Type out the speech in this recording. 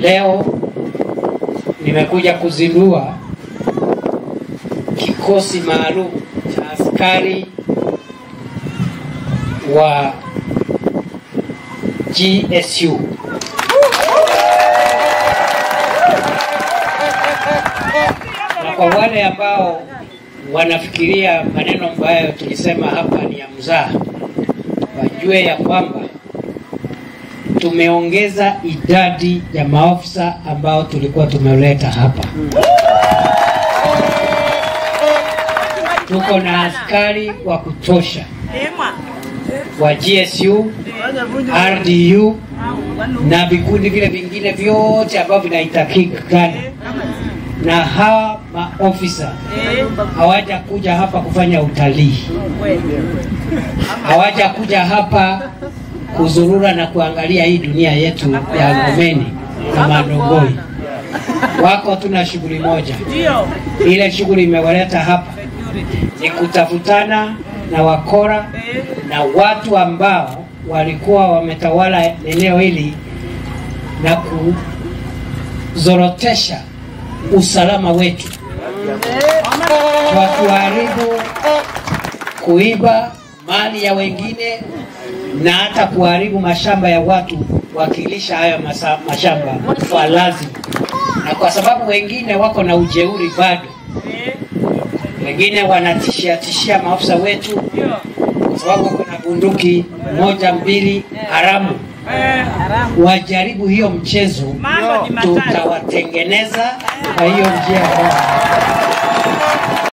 Leo nimekuja kuzindua kikosi maalum cha askari wa GSU. Na kwa wale ambao wanafikiria maneno ambayo tulisema hapa ni ya mzaha, wajue ya kwamba tumeongeza idadi ya maafisa ambao tulikuwa tumeleta hapa. Tuko na askari wa kutosha wa GSU, RDU na vikundi vile vingine vyote ambavyo vinahitajika, na hawa maofisa hawaja kuja hapa kufanya utalii, hawaja kuja hapa kuzurura na kuangalia hii dunia yetu ya Ngomeni na Manongoi. Wako tuna shughuli moja, ile shughuli imewaleta hapa ni kutafutana na wakora na watu ambao walikuwa wametawala eneo hili na kuzorotesha usalama wetu kwa kuharibu, kuiba mali ya wengine na hata kuharibu mashamba ya watu wakilisha hayo masa, mashamba kwa lazima, na kwa sababu wengine wako na ujeuri bado, wengine wanatishia tishia maafisa wetu kwa sababu wako na bunduki moja mbili haramu. Wajaribu hiyo mchezo, tutawatengeneza kwa hiyo njia.